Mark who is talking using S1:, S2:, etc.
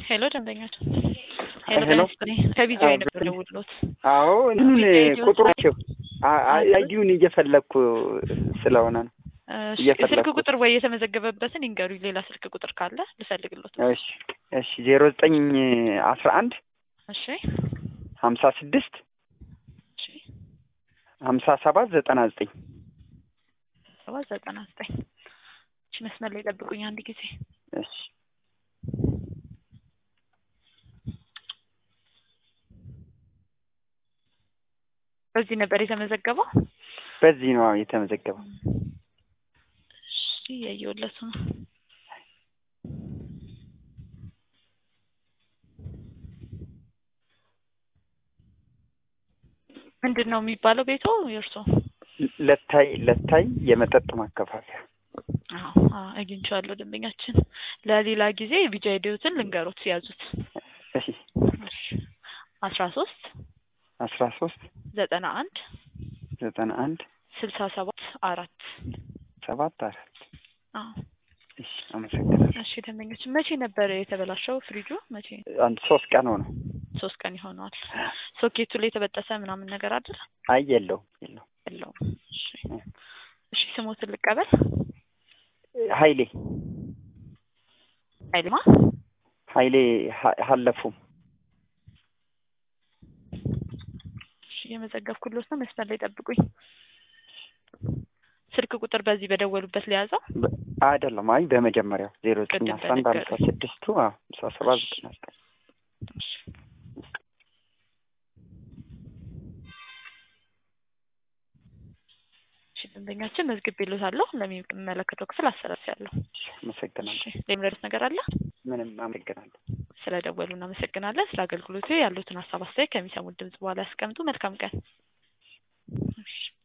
S1: ሄሎ ደንበኞች ሄሎ
S2: ሄሎ።
S1: በስጥኔ ከቪዲዮ ነበር ደውሎት
S2: አዎ እንትኑን
S1: ቪዲዮ
S2: ቁጥራቸው አይዲውን እየፈለግኩ ስለሆነ ነው።
S1: እሺ፣
S2: እየፈለኩት።
S1: ስልክ ቁጥር ወይ የተመዘገበበትን ይንገሩኝ። ሌላ ስልክ ቁጥር ካለ ልፈልግሎት።
S2: እሺ እሺ ዜሮ ዘጠኝ አስራ አንድ
S1: እሺ
S2: ሀምሳ ስድስት
S1: እሺ
S2: ሀምሳ ሰባት ዘጠና ዘጠኝ
S1: ሰባት ዘጠና ዘጠኝ እሺ፣ መስመር ላይ ጠብቁኝ አንድ ጊዜ
S2: እሺ
S1: በዚህ ነበር የተመዘገበው።
S2: በዚህ ነው የተመዘገበው።
S1: እሺ እያየሁለት ነው። ምንድን ነው የሚባለው ቤቶ የእርሶ?
S2: ለታይ ለታይ የመጠጥ ማከፋፈያ
S1: አዎ አዎ፣ አግኝቼዋለሁ ደንበኛችን። ለሌላ ጊዜ ቢጃ ሄዲዮትን ልንገሮት ያዙት።
S2: እሺ
S1: እሺ አስራ ሶስት
S2: አስራ ሶስት
S1: ዘጠና አንድ
S2: ዘጠና አንድ
S1: ስልሳ ሰባት አራት
S2: ሰባት አራት
S1: አዎ
S2: እሺ አመሰግናለሁ።
S1: እሺ ደንበኞች መቼ ነበር የተበላሸው ፍሪጁ? መቼ?
S2: አንድ ሶስት ቀን ሆነው።
S1: ሶስት ቀን ይሆነዋል። ሶኬቱ ላይ የተበጠሰ ምናምን ነገር አይደል?
S2: አይ የለውም የለውም።
S1: የለውም። እሺ እሺ ስሞትን ልቀበል።
S2: ሀይሌ
S1: ኃይልማ
S2: ሀይሌ ሀ- ሀለፉም
S1: እሺ የመዘገብኩሎት ነው። መስመር ላይ ጠብቁኝ። ስልክ ቁጥር በዚህ በደወሉበት ሊያዘው
S2: በ- አይደለም። አይ በመጀመሪያው ዜሮ ዘጠኝ
S1: ቅድም
S2: አስራ አንድ ሀምሳ
S1: በነገሩኝ።
S2: ስድስቱ ሀምሳ ሰባት ዘጠና ዘጠኝ
S1: እሺ እሺ ደንበኛችን መዝግቤልዎታለሁ። ለሚመለከተው ክፍል አስተላልፊያለሁ።
S2: እሺ፣ አመሰግናለሁ።
S1: እሺ የሚረዱት ነገር አለ?
S2: ምንም አመሰግናለሁ።
S1: ስለ ደወሉ እናመሰግናለን። ስለ አገልግሎቱ ያሉትን ሀሳብ አስተያየት ከሚሰሙት ድምጽ በኋላ ያስቀምጡ። መልካም ቀን። እሺ